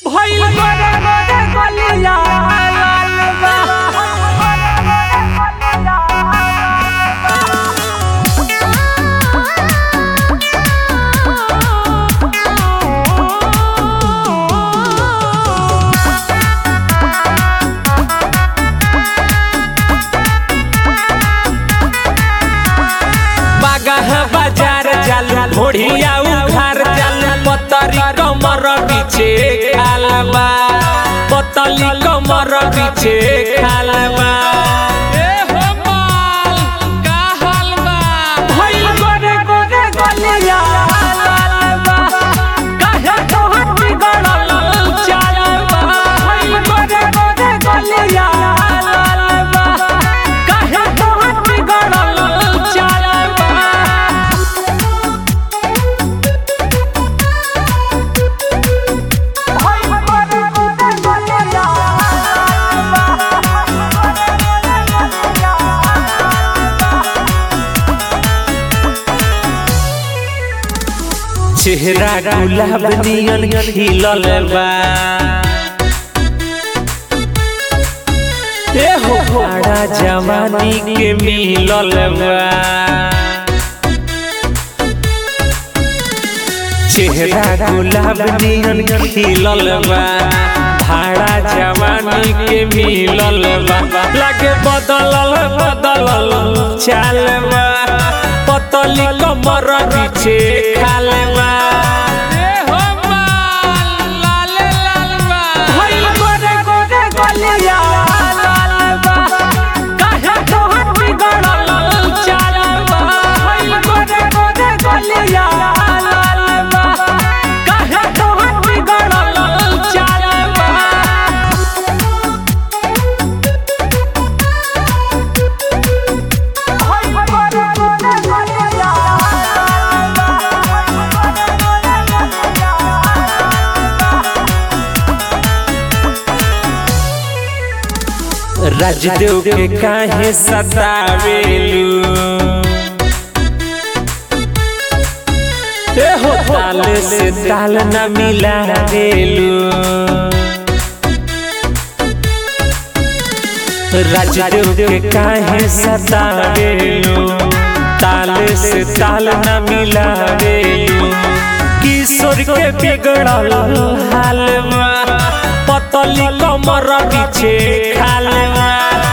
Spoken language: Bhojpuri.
भइल गोरे गोरे गलिया लाल बा बागाह बाजार चालू घोड़िया उघार चालू पतरी कमर पीछे खालबा पतली कमर पीछे खालबा भइल गोरे गोरे गलिया लालबा काहे तोहर बिगड़ल चालबा भइल गोरे गोरे गलिया लालबा काहे तोहर बिगड़ल चालबा चेहरा गुलाब नियन खिलल बा ए हो बड़ा जवानी के मिलल बा चेहरा गुलाब नियन खिलल बा भाड़ा जवानी के मिलल बा लागे बदलल बदलल चाल बा पतली कमर पीछे खाल बा भइल गोरे गोरे गलिया लाल बा काहे तोहर बिगड़ल चाल बा भइल गोरे गोरे गलिया लाल बा काहे तोहर बिगड़ल चाल बा राजदेव के काहे सतावेलू ए हो ताल से ताल न मिला देलू राजदेव के काहे सतावेलू ताल से ताल न मिला देलू किशोर के बिगड़ल हाल में पतली कमर पीछे खाल में